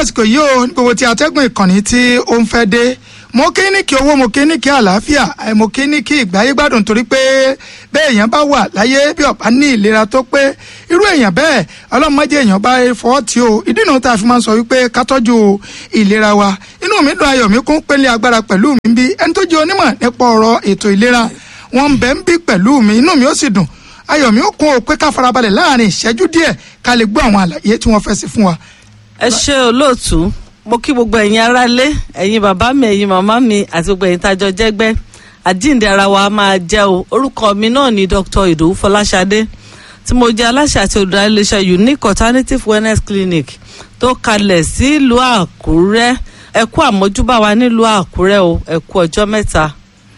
àsìkò yìí o ní gbogbo tí atẹ́gùn ìkànnì tí ó ń fẹ́ dé mo kí ní kí owó mo kí ní kí àlàáfíà ẹ mo kí ní kí ìgbáyé gbádùn torí pé bẹ́ẹ̀ èèyàn bá wà láyé bí ọ̀bá ní ìlera tó pé irú èèyàn bẹ́ẹ̀ ọlọ́mọdé èèyàn bá fọwọ́ tí o ìdí náà tá a fi máa ń sọ wípé ká tọ́jú ìlera wa inú mi dùn ayọ̀ mi kún pélé agbára pẹ̀lú mi bí ẹni tó jẹ́ onímọ̀ nípa ọ̀rọ̀ ètò ìlera wọn ń bẹ ń bí pẹ̀lú mi inú mi ó sì dùn ayọ̀ mi ó kún o pé ká farabalẹ̀ láàrin ìṣẹ́jú díẹ̀ ká lè gbọ́ àwọn àlàyé tí wọ́n fẹ́ sí fún wa. ẹ ṣe olóòtú mo kí gbogbo ẹ̀yin aráalé ẹ̀yin bàbá mi ẹ̀yin màmá mi àti gbogbo ẹ̀yin tájọ jẹ́gbẹ́ àjíǹde ara wa máa jẹ́ o orúkọ mi náà ni dr ìdòwú fọláṣadé tí mo jẹ́ aláṣẹ àti olùdarí iléeṣẹ́ unique alternative wellness clinic tó kalẹ̀ sílùú àkúrẹ́ ẹ kú àmójúbà wa nílùú àkúrẹ́ o ẹ kú ọjọ́ mẹ́ta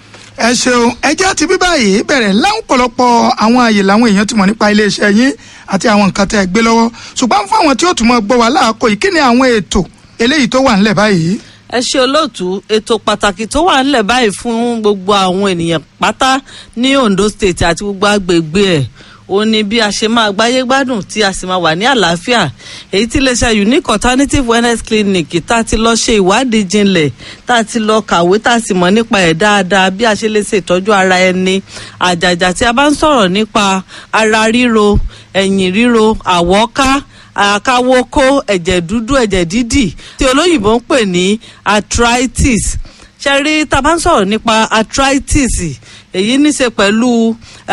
ẹ ṣeun ẹjẹ́ àti bíbá yìí bẹ̀rẹ̀ láǹpọ̀lọpọ̀ àwọn àyè làwọn èèyàn ti mọ̀ nípa iléeṣẹ́ yín àti àwọn nǹkan tẹ́ ẹ gbé lọ́wọ́ ṣùgbọ́n fún àwọn tí ó tún mọ́ gbọ́ wá láàkó yìí kí ni àwọn ètò eléyìí tó wà ńlẹ̀ báyìí. ẹ ṣe olóòtú ètò pàtàkì tó wà ńlẹ̀ báyìí fún gbogbo àwọn ènìyàn pátá ní Ondo State àti gbogbo agbègbè ẹ̀ ó ní bí a ṣe máa gbáyé gbádùn tí a sì máa wà ní àlàáfíà èyí tí iléeṣẹ́ unique alternative wellness clinic tá a ti lọ ṣe ìwádìí jinlẹ̀ tá a ti lọ kàwé tá a sì mọ̀ nípa ẹ̀ dáadáa bí a ṣe lè ṣe ìtọ́jú ara ẹni àjàjà tí a bá ń sọ̀rọ̀ nípa ara ríro ẹ̀yìn ríro àwọ́ká àkáwókó ẹ̀jẹ̀ dúdú ẹ̀jẹ̀ dídì tí olóyìnbó ń pè ní arthritis ṣe rí tá a bá ń sọ̀rọ̀ nípa arthritis èyí ní ṣe pẹ̀lú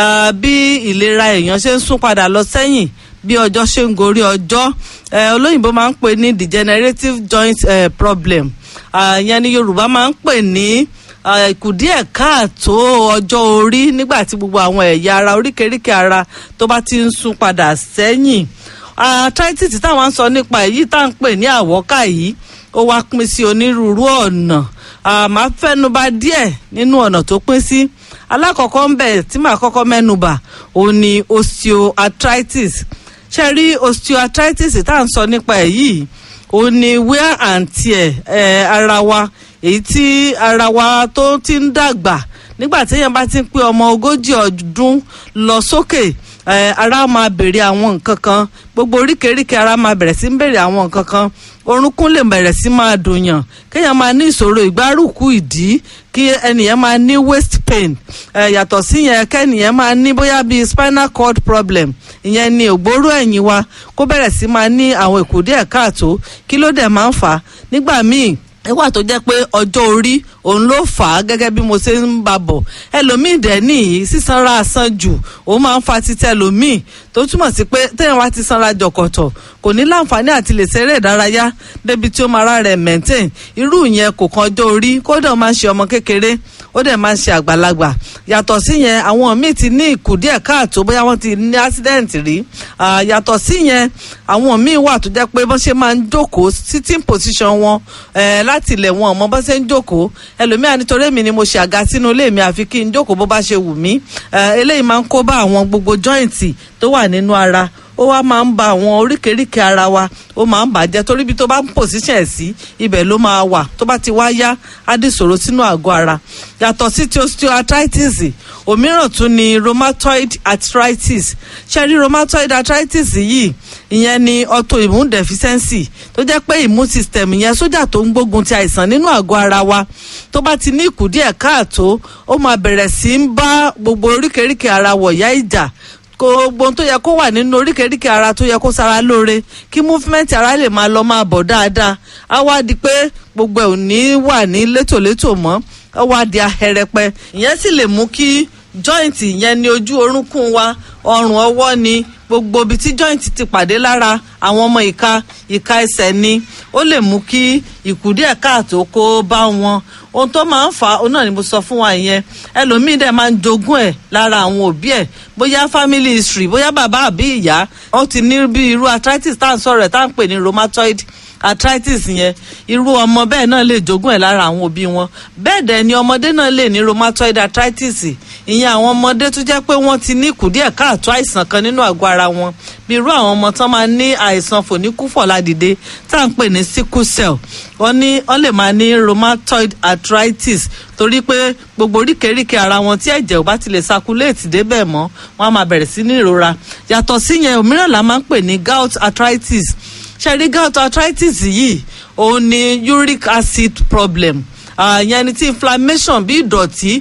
bí ìlera èèyàn ṣe ń sún padà lọ sẹ́yìn bí ọjọ́ ṣe ń gorí ọjọ́ olóyìnbó máa ń pè ní degenerative joint uh, problem ìyẹn ni yorùbá máa ń pè ní ìkùdíẹ̀ káàtó ọjọ́ orí nígbà tí gbogbo àwọn ẹ̀yà ara oríkèéríkèé ara tó bá ti ń sún padà sẹ́yìn arthritis táwọn ń sọ nípa èyí tá à ń pè ní àwọ́ká yìí ó wá pín sí onírúurú ọ̀nà màá fẹ́nuba díẹ̀ nínú ọ̀nà tó pín sí alákọ̀ọ́kọ́ ń bẹ̀ tí màá kọ́kọ́ mẹ́nuba òun ni osteoarthritis ṣe rí osteoarthritis tá à ń sọ nípa ẹ̀ yìí òun ni wear and tear eh, ara wa èyí tí ara wa tó ti ń dàgbà nígbà téèyàn bá ti ń pé ọmọ ogójì ọdún lọ sókè ara máa bèrè àwọn nǹkan kan gbogbo oríkèéríkèé ara máa bẹ̀rẹ̀ sí ń bèrè àwọn nǹkan kan orúnkún lè bẹ̀rẹ̀ sí máa dùnyàn kéèyàn máa ní ìṣòro ìgbárùkù ìdí kí ẹnìyẹn máa ní waist pain yàtọ̀ sí yẹn kẹ́nìyẹn máa ní bóyá bíi spinal cord problem ìyẹn ni ògbóró ẹ̀yìn wa kó bẹ̀rẹ̀ sí máa ní àwọn ìkùdíẹ̀ káàtó kí ló dẹ̀ máa ń fà á nígbà míì nígbà tó jẹ́ pé ọjọ́ orí òun ló fà á gẹ́gẹ́ bí mo ṣe ń bá bọ̀ ẹlòmíì dẹ̀ nìyí sísanra àsan jù òun máa ń fa títẹ ẹlòmíì tó túmọ̀ sí pé téèyàn wá ti sanra jọ̀kọ̀tọ̀ kò ní láǹfààní àti lè ṣeré ìdárayá débi tí ó máa rà rẹ̀ maintain irú yẹn kò kan ọjọ́ orí kódà ó máa ń ṣe ọmọ kékeré ó dẹ̀ máa ń ṣe àgbàlagbà yàtọ̀ sí yẹn àwọn míì ti ní ìkùdíẹ̀ káàtó bóyá wọ́n ti ní accident rí yàtọ̀ sí yẹn àwọn míì wà tó jẹ́ pé bọ́n ṣe máa ń jókòó sitting position wọn láti ilẹ̀ wọn ọmọ bọ́n ṣe ń jókòó ẹlòmíà nítorí èmi ni mo ṣe àga sínú ilé mi àfi kí n jókòó bó bá ṣe wù mí eléyìí máa ń kó bá àwọn gbogbo joint tó wà nínú ara ó wá máa ń ba àwọn oríkèéríkèé ara wa ó máa ń bàjẹ́ torí ibi tó bá ń pòsíṣàn ẹ̀ sí ibẹ̀ ló máa wà tó bá ti wá yá á dì ṣòro sínú àgọ́ ara yàtọ̀ sí ti osteoarthritis òmíràn tún ni rheumatoid arthritis ṣe rí rheumatoid arthritis yìí ìyẹn ni autoimmune deficiency tó jẹ́ pé immune system yẹn sójà tó ń gbógun ti àìsàn nínú àgọ́ ara wa tó bá ti ní ìkùdíẹ̀ káàtó ó máa bẹ̀rẹ̀ sí ń bá gbogbo oríkèéríkèé ara wọ̀yá ìjà gbogbo tó yẹ kó wà nínú oríkèéríkèé ara tó yẹ kó sara lóore kí movement ara lè máa lọ máa bọ̀ dáadáa á wá di pé gbogbo ẹ̀ ò ní wà ní létòlétò mọ́ á wá di ahẹrẹpẹ ìyẹn sì lè mú kí joint yẹn ní ojú orúnkún wa ọrùn ọwọ́ ni gbogbo ibi tí joint ti pàdé lára àwọn ọmọ ìka ìka ẹsẹ̀ ni ó lè mú kí ìkùdíẹ̀ káàtó kó bá wọn ohun tó máa ń fà á náà ni mo sọ fún wa yẹn ẹlòmíín dẹ̀ máa ń jogún ẹ̀ lára àwọn òbí ẹ̀ bóyá family history bóyá bàbá àbí ìyá ó ti ní bí irú arthritis tá à ń sọ̀rọ̀ ẹ̀ tá à ń pè ní rheumatoid arthritis yẹn irú ọmọ bẹ́ẹ̀ náà lè jogún ẹ̀ lára àwọn òbí wọn bẹ́ẹ̀ dẹ̀ ni ọmọdé náà lè ní rheumatoid arthritis ìyẹn àwọn ọmọdé tó jẹ́ pé wọ́n ti ní kùdíẹ̀ káàtó àìsàn kan nínú àgọ́ ara wọn bí irú àwọn ọmọ tán máa ní àìsàn fòníkúfọ̀ládìde tá à ń pè ní sickle cell wọ́n ní wọ́n lè máa ní rheumatoid arthritis torí pé gbogbo oríkèéríkèé ara wọn tí ẹ̀jẹ̀ ò bá ti lè circulate débẹ̀ mọ́ wọ́n á máa bẹ̀rẹ̀ sí ní ìrora yàtọ̀ síyẹn òmíràn la máa ń pè ní gout arthritis ṣe rí gout arthritis yìí òun ni uric acid problem ìyẹn ni tí inflammation bí ìdọ̀tí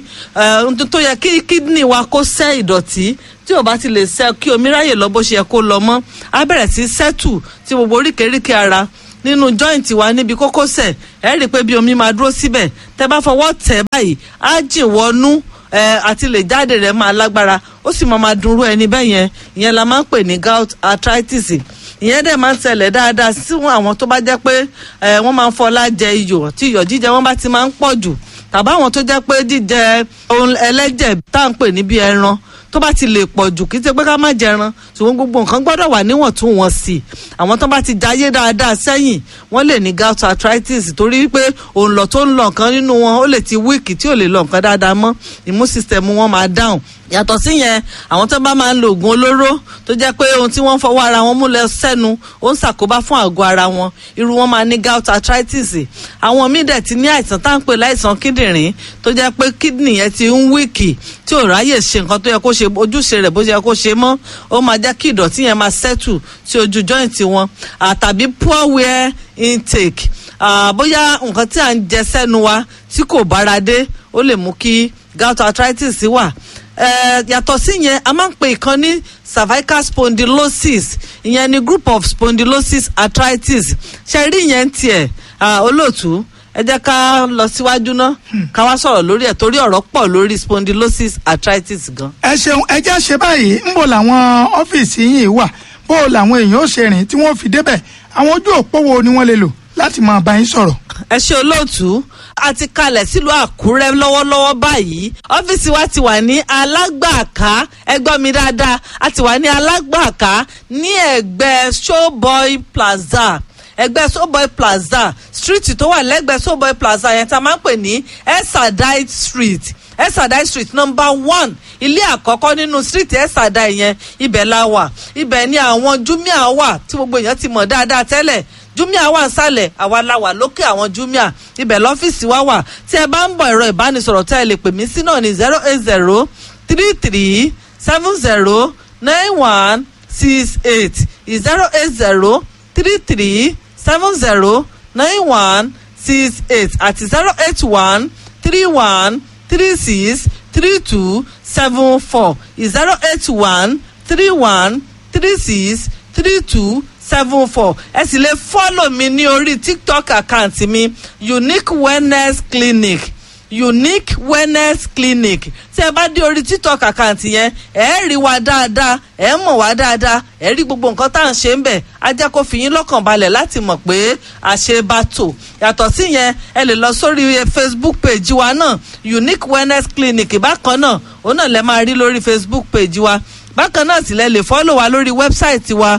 tó yẹ kí kidney wa kó sẹ́ ìdọ̀tí tí ò bá ti lè sẹ́ kí omi ráyè lọ bó ṣe yẹ kó lọ mọ́ á bẹ̀rẹ̀ sí sẹ́tù tí gbogbo oríkèéríkèé ara nínú joint wa níbi kókósẹ̀ ẹ rí i pé bí omi máa dúró síbẹ̀ tẹ́ bá fọwọ́ tẹ̀ báyìí á jìn wọnú àti lè jáde rẹ̀ máa lágbára ó sì máa máa dunrú ẹni bẹ́ẹ̀ yẹn ìyẹn la máa ń pè ní gout arthritis ìyẹn dẹ̀ máa ń ṣẹlẹ̀ dáadáa sí àwọn tó bá jẹ́ pé wọ́n máa ń fọlá jẹ iyọ̀ tí iyọ̀ jíjẹ wọn bá ti máa ń pọ̀ jù tàbí àwọn tó jẹ́ pé jíjẹ ohun ẹlẹ́jẹ̀ tá à ń pè ní bí ẹran tó bá ti lè pọ̀ jù kí ṣe pé ká má jẹran ṣùgbọ́n gbogbo nǹkan gbọ́dọ̀ wà níwọ̀ntúnwọ̀nsì àwọn tó bá ti jayé dáadáa sẹ́yìn wọ́n lè ní gout arthritis torí pé òun lọ tó ń lọ nǹkan nínú wọn ó lè ti wíìkì tí ò lè lọ nǹkan dáadáa mọ́ immune system wọn máa down yàtọ̀ sí yẹn àwọn tó bá máa ń lo oògùn olóró tó jẹ́ pé ohun tí wọ́n fọwọ́ ara wọn mú lọ sẹ́nu ó ń ṣàkóbá fún àgọ́ ara wọn irú wọn máa ní gout arthritis àwọn míì dẹ̀ ti ní àìsàn tá à ń pè láìsàn kíndìnrín tó jẹ́ pé kídìnrín yẹn ti ń wíìkì tí ò ráyè ṣe nǹkan tó yẹ kó ṣe ojúṣe rẹ̀ bó ṣe yẹ kó ṣe mọ́ ó máa jẹ́ kí ìdọ̀tí yẹn máa settle sí ojú joint wọn àtàbí poor wear intake bóyá nǹkan tí à ń jẹ sẹ́nu wa tí kò bára dé ó lè mú kí gout arthritis wà yàtọ̀ sí yẹn a máa ń pè ìkan ní cervical spondylosis ìyẹn ni group of spondylosis arthritis ṣe rí yẹn tiẹ̀ olóòtú ẹ jẹ́ ká lọ síwájú ná ká wá sọ̀rọ̀ lórí ẹ̀ torí ọ̀rọ̀ pọ̀ lórí spondylosis arthritis gan. ẹ ṣeun ẹ jẹ́ ṣe báyìí ń bò làwọn ọ́fíìsì yìí wà bó làwọn èèyàn ó ṣe rìn tí wọ́n fi débẹ̀ àwọn ojú òpó wo ni wọ́n lè lò láti máa bá yín sọ̀rọ̀. ẹ ṣe olóòtú a ti kalẹ̀ sílùú àkúrẹ́ lọ́wọ́lọ́wọ́ báyìí ọ́fíìsì wa ti wà ní alágbàká ẹ gbọ́ mi dáadáa a ti wà ní alágbàká ní ẹ̀gbẹ́ showboy plaza ẹgbẹ́ showboy plaza street tó wà lẹ́gbẹ̀ẹ́ showboy plaza yẹn tá a máa ń pè ní esadite street esadai street number one ilé àkọ́kọ́ nínú street esadai yẹn ibẹ̀ la wà ibẹ̀ ni àwọn jumia wà tí gbogbo èèyàn ti mọ̀ dáadáa tẹ́lẹ̀ jumia wà nsàlẹ̀ àwa la wà lókè àwọn jumia ibẹ̀ lọ́fíìsì wa wà tí ẹ bá ń bọ̀ ẹ̀rọ ìbánisọ̀rọ̀ tẹ́ ẹ lè pè mí sí náà ní zero eight zero three three seven zero nine one six eight zero eight zero three three seven zero nine one six eight àti zero eight one three one three six three two seven four zero eight one three one three six three two seven four ẹ sì lè fọ́lọ̀ mi ní orí tiktok account mi unique wellness clinic unique wellness clinic tí ẹ bá dé orí tiktok account yẹn ẹ rí wa dáadáa ẹ mọ̀ wá dáadáa ẹ rí gbogbo nǹkan tá à ń ṣe ń bẹ̀ á jẹ́ kó fi yín lọ́kàn balẹ̀ láti mọ̀ pé àṣebàtò yàtọ̀ sí yẹn ẹ lè lọ sórí facebook page wa náà unique wellness clinic bákan náà òun náà lẹ máa rí lórí facebook page wa bákan náà sì lẹ lè fọ́lọ̀ wa lórí wẹ́bsáìtì wa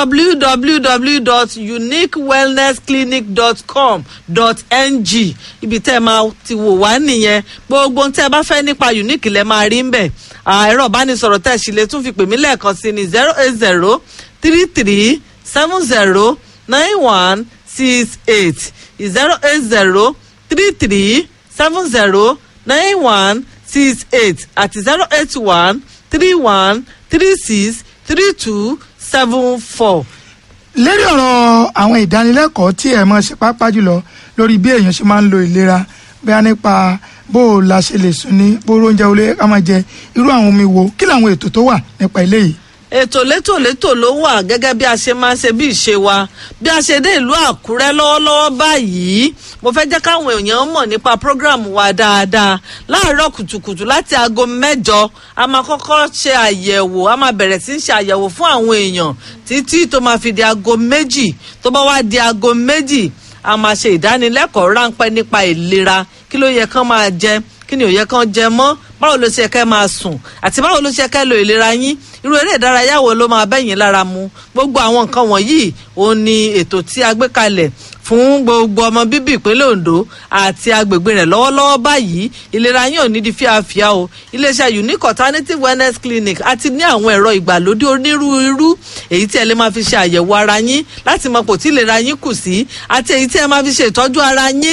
www.uniquewellnessclinic.com.ng ibi tẹ́ ẹ máa ti wò wá nìyẹn gbogbo tẹ́ ẹ bá fẹ́ nípa unique lẹ máa rí ń bẹ̀ ẹ̀rọ ìbánisọ̀rọ̀ tẹ́ ẹ sì lè tún fi pè mí lẹ́ẹ̀kan sí ni zero eight zero three three seven zero nine one six eight zero eight zero three three seven zero nine one six eight àti zero eight one three one three six three two seven four. lérí ọ̀rọ̀ àwọn ìdánilẹ́kọ̀ọ́ tí ẹ̀ mọ̀ ṣe pápá jùlọ lórí bí èèyàn ṣe máa ń lo ìlera bóyá nípa bó o la ṣe lè sùn ní bó oúnjẹ olè ká máa jẹ irú àwọn omi wo kí làwọn ètò tó wà nípa eléyìí. ètò létòlétò ló wà gẹ́gẹ́ bí a ṣe máa ń ṣe bí ìṣe wa bí a ṣe dé ìlú àkúrẹ́ lọ́wọ́lọ́wọ́ báyìí mo fẹ́ jẹ́ káwọn èèyàn mọ̀ nípa program wa dáadáa láàárọ̀ kùtùkùtù láti aago mẹ́jọ a máa kọ́kọ́ ṣe àyẹ̀wò a máa bẹ̀rẹ̀ sí í ṣe àyẹ̀wò fún àwọn èèyàn títí tó máa fi di aago méjì tó bá wá di aago méjì a máa ṣe ìdánilẹ́kọ̀ọ́ ráńpẹ́ nípa ìlera kí ló yẹ kán máa jẹ kí ni ò yẹ kán jẹ mọ́ báwo ló ṣe kẹ́ máa sùn àti báwo ló ṣe kẹ́ lo ìlera yín irú eré ìdárayá wo ló máa bẹ́yìn lára mu gbogbo àwọn nǹkan wọ̀nyí òun ni ètò tí a gbé kalẹ̀ fún gbogbo ọmọ bíbí ìpínlẹ̀ ondo àti agbègbè rẹ̀ lọ́wọ́lọ́wọ́ báyìí ìlera yín ò ní di fíafíà o iléeṣẹ́ unique alternative wellness clinic àti ní àwọn ẹ̀rọ ìgbàlódé onírúurú èyí tí ẹ lè máa fi ṣe àyẹ̀wò ara yín láti mọ pò tí ìlera yín kù sí àti èyí tí ẹ máa fi ṣe ìtọ́jú ara yín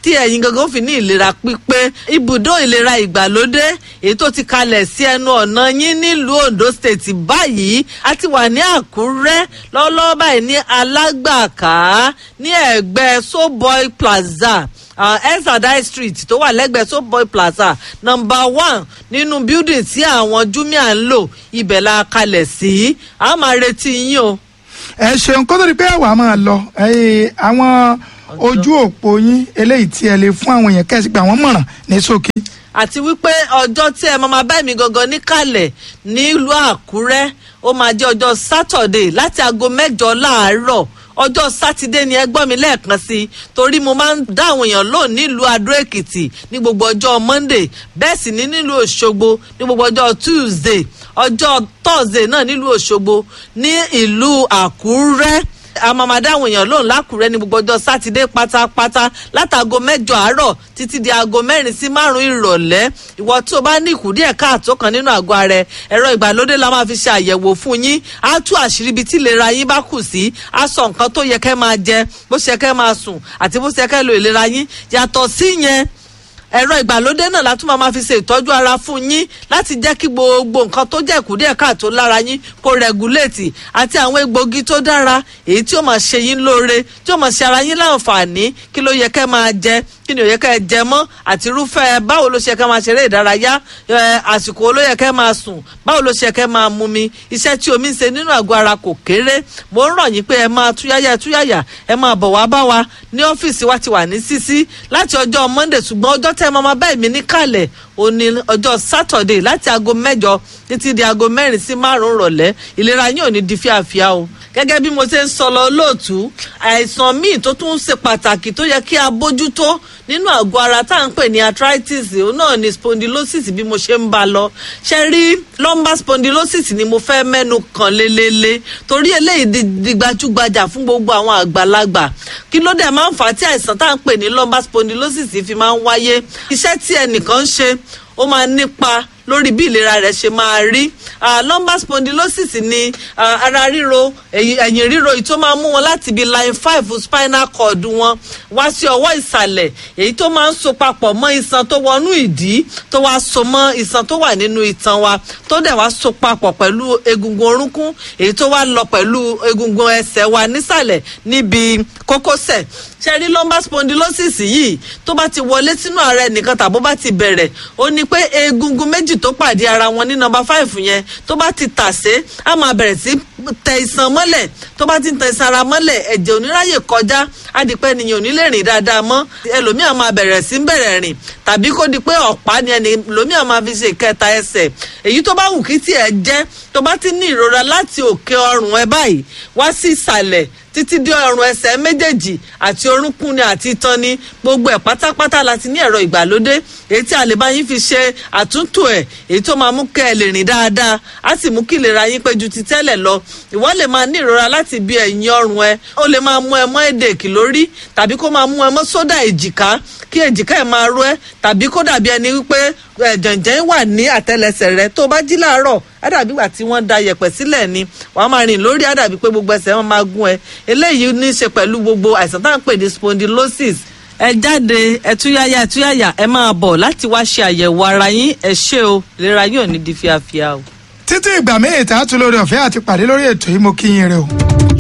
tí ẹ̀yin gangan fi ní ìlera pípé ibùdó ìlera ìgbàlódé èyí tó ti kalẹ̀ sí ẹnu ọ̀nà yín nílùú Ondo State báyìí a ti wà ní Àkúrẹ́ lọ́wọ́lọ́wọ́ báyìí ní Alágbàká ní ẹ̀gbẹ́ Soboy Plaza uh, elsadai street tó wà lẹ́gbẹ̀ẹ́ soboy plaza number one nínú building tí àwọn jumia ń lò ibẹ̀ la kalẹ̀ sí a máa retí yín o. ẹ ṣeun kó tó di pé àwa máa lọ àwọn ojú òpó yín eléyìí tí ẹ lè fún àwọn èèyàn kẹ́sì pé àwọn mọ̀ràn ní ṣókí. àti wípé ọjọ́ tí ẹ máa bá mi gangan níkàlẹ̀ nílùú àkúrẹ́ ó máa jẹ́ ọjọ́ sátọ̀dé láti aago mẹ́jọ láàárọ̀ ọjọ́ sátidé ni ẹ gbọ́ mi lẹ́ẹ̀kan sí i torí mo máa ń dá àwọn èèyàn lóhùn nílùú adó èkìtì ní gbogbo ọjọ́ monday bẹ́ẹ̀ sì ní nílùú òṣogbo ní gbogbo ọjọ́ tuesday ọjọ́ thursday náà nílùú òṣogbo ní ìlú àkúrẹ́ a máa máa dáhùn èèyàn lóhùn lákùrẹ́ ní gbogbo ọjọ́ sátidé pátápátá látàgò mẹ́jọ àárọ̀ títí di aago mẹ́rin sí márùn ìrọ̀lẹ́ ìwọ tó bá ní ìkùdíẹ̀ káàtó kan nínú àgọ́ ara ẹ ẹ̀rọ ìgbàlódé la máa fi ṣe àyẹ̀wò fún yín á tú àṣírí ibi tí ìlera yín bá kù sí á sọ nǹkan tó yẹ kẹ́ máa jẹ bó ṣe kẹ́ máa sùn àti bó ṣe kẹ́ lo ìlera yín yàtọ̀ sí yẹn ẹ̀rọ ìgbàlódé náà látún máa fi ṣe ìtọ́jú ara fún yín láti jẹ́ kí gbogbo nǹkan tó jẹ́ ìkúdíẹ̀ káàtó lára yín kó rẹ̀gúléètì àti àwọn egbògi tó dára èyí tí ó máa ṣe yín lóore tí ó máa ṣe ara yín láǹfààní kí ló yẹ kẹ́ máa jẹ kí ni ó yẹ kẹ́ jẹ mọ́ àti irúfẹ́ báwo ló ṣe kẹ́ máa ṣeré ìdárayá àsìkò ló yẹ kẹ́ máa sùn báwo ló ṣe kẹ́ máa mumi iṣẹ́ tí omi ń ṣe nínú àgọ́ ara kò kéré mo ń rọ̀ yín pé ẹ máa túyáyá túyáyá ẹ máa bọ̀ wá bá wa ní ọ́fíìsì wa ti wà ní sísí láti ọjọ́ monday ṣùgbọ́n ọjọ́ tẹ́ ẹ máa bá èmi níkàlẹ̀ ó ní ọjọ́ saturday láti aago mẹ́jọ títí di aago mẹ́rin sí márùn-ún rọ̀lẹ́ ìlera yín ò ní di fíafíà o gẹ́gẹ́ bí mo ṣe ń sọ lọ lóòtú àìsàn míì tó tún ṣe pàtàkì tó yẹ kí a bójútó nínú àgọ́ ara tá à ń pè ní arthritis òun náà ni spondylosis bí mo ṣe ń bá lọ ṣe rí lumbar spondylosis ni mo fẹ́ mẹ́nu kàn lélẹ́lẹ́ torí eléyìí di gbajúgbajà fún gbogbo àwọn àgbàlagbà kí ló dé máa ń fà á tí àìsàn tá à ń pè ní lumbar spondylosis fi máa ń wáyé iṣẹ́ tí ẹnìkan ń ṣe ó máa nípa lórí bí ìlera rẹ̀ ṣe máa rí lumbar spondylosis ni uh, ara ríro ẹ̀yìn ríro èyí tó máa mú wọn láti ibi line five spinal cord wọn wá sí ọwọ́ ìsàlẹ̀ èyí tó máa ń so papọ̀ mọ́ iṣan tó wọnú ìdí tó wá so mọ́ iṣan tó wà nínú itan wa tó dẹ̀ wá so papọ̀ pẹ̀lú egungun orúnkún èyí tó wá lọ pẹ̀lú egungun ẹsẹ̀ wa nísàlẹ̀ níbi kókósẹ̀ ṣe rí lumbar spondylosis yìí tó bá ti wọlé sínú ara ẹnìkan tàbó bá ti bẹ̀rẹ̀ ó ní pé egungun méjì tó pàdé ara wọn ní nọ́mbà five yẹn tó bá ti tàsé á máa bẹ̀rẹ̀ sí tẹ iṣan mọ́lẹ̀ tó bá ti tẹ iṣan ara mọ́lẹ̀ ẹ̀jẹ̀ oníráyè kọjá á di pé ènìyàn ò ní lè rìn dáadáa mọ́ ẹlòmíà máa bẹ̀rẹ̀ sí bẹ̀rẹ̀ rìn tàbí kó di pé ọ̀pá ni ẹlòmíà máa fi ṣe ìkẹta ẹsẹ̀ èyí tó bá wù kí tiẹ̀ jẹ́ tó bá ti ní ìrora láti òkè ọrùn ẹ báyìí wá sí ìsàlẹ̀ títí dé ọrùn ẹsẹ̀ méjèèjì àti orúnkún ni àti itan ni gbogbo ẹ̀ pátápátá láti ní ẹ̀rọ ìgbàlódé èyí tí a lè bá yín fi ṣe àtúntò ẹ̀ èyí tó máa mú kẹ́ ẹ lè rìn dáadáa á sì mú kí ìlera yín pé ju ti tẹ́lẹ̀ lọ ìwọ lè máa ní ìrora láti bí ẹ̀yìn ọrùn ẹ ó lè máa mú ẹ mọ́ èdèkì lórí tàbí kó máa mú ẹ mọ́ sódà èjìká kí èjìká ẹ máa ró ẹ tàbí kó dàbí ẹni wípé jẹ̀ǹjẹ̀ wà ní àtẹlẹsẹ̀ rẹ tó bá jí láàárọ̀ àdàbí ìgbà tí wọ́n da yẹ̀pẹ̀ sílẹ̀ ni wàá máa rìn lórí àdàbí pé gbogbo ẹsẹ̀ wọn máa gún ẹ eléyìí ní í ṣe pẹ̀lú gbogbo àìsàn tá à ń pè ní spondylosis ẹ jáde ẹ túyáyá ẹ túyáyá ẹ máa bọ̀ láti wá ṣe àyẹ̀wò ara yín ẹ ṣé o ìlera yín ò ní di fíafíà o. títí ìgbà míì tá a tún lórí ọ̀fẹ́ àti pàdé lórí ètò yìí mo kí yín rẹ o.